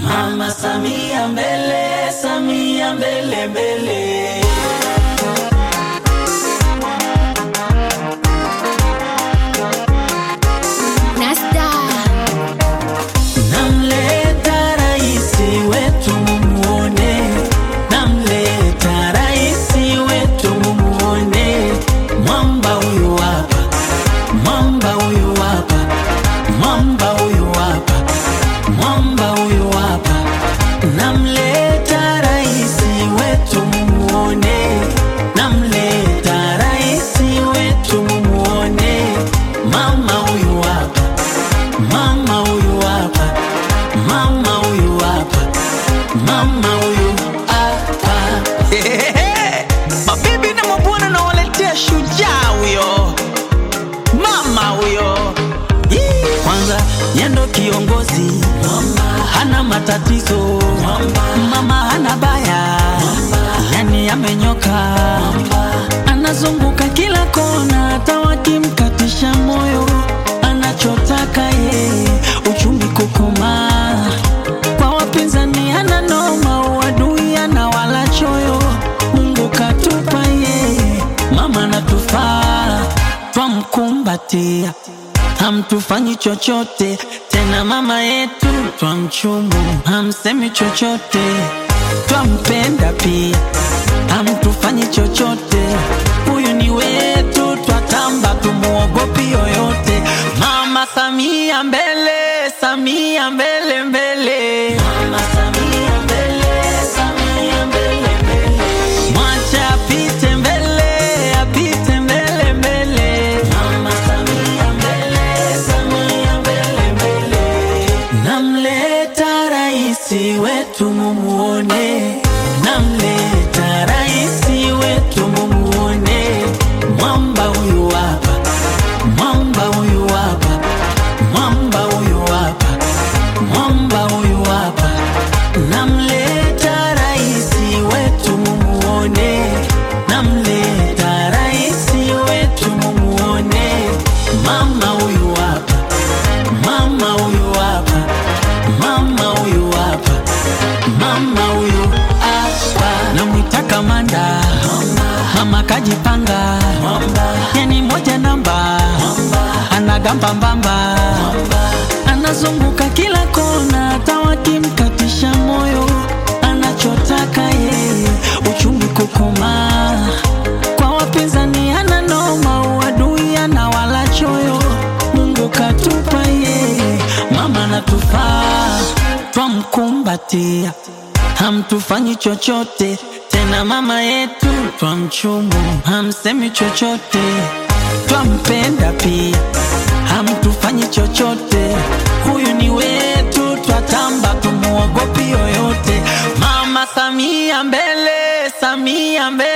Mama Samia mbele, Samia mbele mbele. Nasta Namleta raisi wetu mumuone, namleta raisi wetu mumuone. Mwamba huyu hapa, mwamba huyu hapa, mwamba huyu hapa, mwamba huyu hapa. Namleta raisi wetu mumuone, namleta raisi wetu mumuone. Mama huyu hapa Mama huyu hapa, mama huyu hapa, mama huyu hapa. Mabibi na mabwana nawaletea shujaa huyo, mama huyo. Yee. Kwanza yendo kiongozi, hana matatizo, mama hana baya, yani amenyoka, anazunguka kila kona, hata wakimkatisha moyo, anachotaka yeye uchumi kukomaa. Kwa wapinzani hana noma, uadui ana wala choyo, Mungu katupa yeye, mama natufaa, twamkumbatia hamtufanyi chochote tena, mama yetu twamchumu, hamsemi chochote, twampenda pia, hamtufanyi chochote, huyu ni wetu, twatamba, tumuogopi yoyote. Mama Samia mbele, Samia mbele mbele, Mama Samia mbele, Samia mbele mbele, mwacha apite mbele, apite mbele mbele, Mama Samia mbele, Samia mbele mbele. Namleta raisi wetu mumuone, namleta raisi wetu mumuone, mwamba huyu hapa, mwamba huyu hapa, mwamba huyu hapa, mwamba huyu hapa. Namleta raisi wetu mumuone, namleta raisi wetu mumuone, mama huyu hapa, mama huyu hapa, mama huyu hapa, mama huyu hapa. Namwita kamanda, mama kajipanga, yani moja namba, anagamba mbamba, anazunguka kila kona, hata wakimkatisha moyo, anachotaka yeye uchumi kukomaa. Kwa wapinzani hana noma, uadui ana wala choyo, Mungu katupa yeye, mama natufaa, twamkumbatia, hamtufanyi chochote tena, mama yetu twamchumu, hamsemi chochote, twampenda pia, hamtufanyi chochote, huyu ni wetu, twatamba, tumuogopi yoyote. Mama Samia mbele, Samia mbele